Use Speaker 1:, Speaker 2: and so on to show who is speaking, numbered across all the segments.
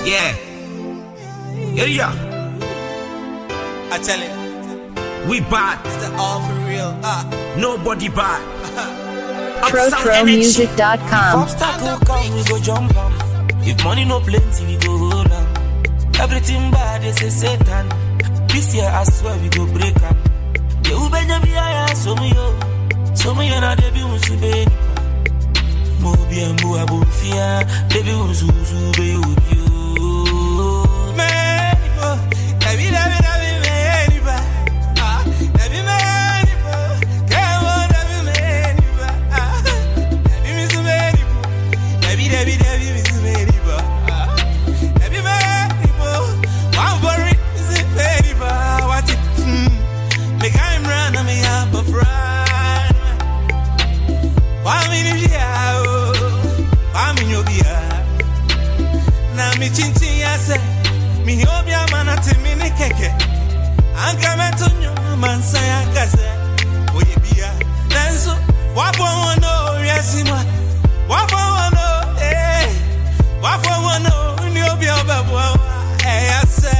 Speaker 1: Yeah. Yeah, yeah.
Speaker 2: I tell it,
Speaker 1: We bad.
Speaker 2: it's the all for real. Ah,
Speaker 1: Nobody bad. Upsound energy.
Speaker 3: ProTroMusic.com.
Speaker 4: Obstacle come, we go jump am. If money no plenty, we go hold am. Everything bad, they say Satan. This year, I swear, we go break am. The ubenya bi aya so me yo. So me na de bi unsu be nipa. Mo bi embu abofia, de bi unsu unsu be yo bi yo.
Speaker 2: man, oh, David, David, David, man, ah, David, man, come on, David, man, ah, David, Miss Man, David, David, David, Miss Man, ah, David, man, one for it, Miss Man, what it, hmm, me guy run, I'm a yap of run, one minute, yeah, oh, one minute, yeah na mi chinchin ya se mi obi amana te mi ni keke anka meto nyo mansa ya kase oye bia nanso wafo won no yesi ma wafo won no eh wafo won no ni obi obebo eh ya se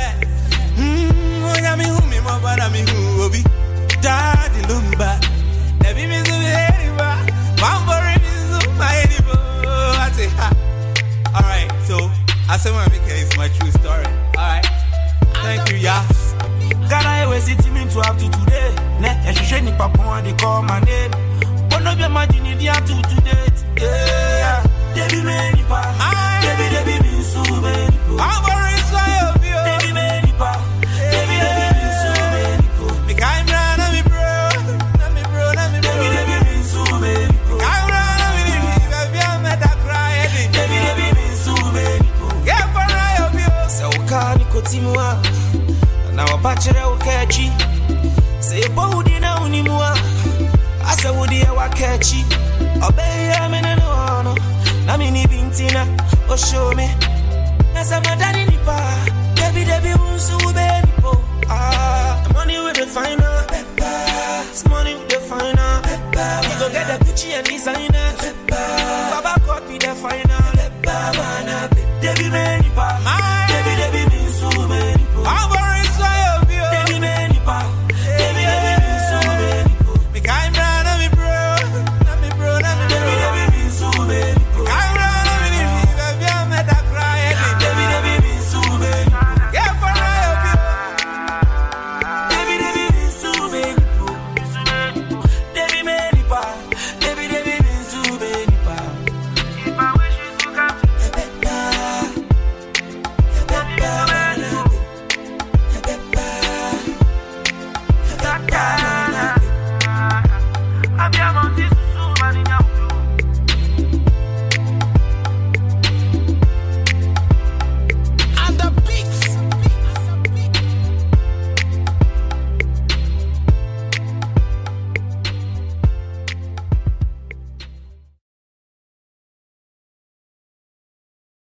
Speaker 2: mm onya mi hu mi mo bana mi hu obi daddy lumba Ebi mi zu heri ba Bambori mi zu ma heri bo Ati ha Alright, so I said my Mika is my true story. Alright. Thank you, yeah.
Speaker 4: Ghana we city me to up to today. Ne, ehwehwe nipa pon they call my name. Bono be imagine it dia to today. Yeah. Debi me nipa.
Speaker 2: Aye.
Speaker 4: Debi debi me su me nipo.
Speaker 2: Bambori is my obio.
Speaker 4: Debi me nipa. Debi debi me su me nipo.
Speaker 2: Me kind bra, na me bro. Na me bro, na me bro.
Speaker 4: Debi debi me su me nipo.
Speaker 2: Kind bra, na me ni. Baby, I'm at that cry. Eddie.
Speaker 4: Debi debi me su me nipo.
Speaker 2: Get for my obio.
Speaker 4: sɛ wokaa ne kɔtim a na wɔba kyerɛ wo ka akyi sɛ yɛbɔ wo din na wonim a asɛ wodeɛ woaka akyi ɔbɛyɛ me ne ne hɔ no na mene bi nti na ɔhyɛw me na sɛ madane nipa a dabidabi wo nso wobɛyɛ nipo Ah, money with the final It's money with the final We go get the Gucci and designer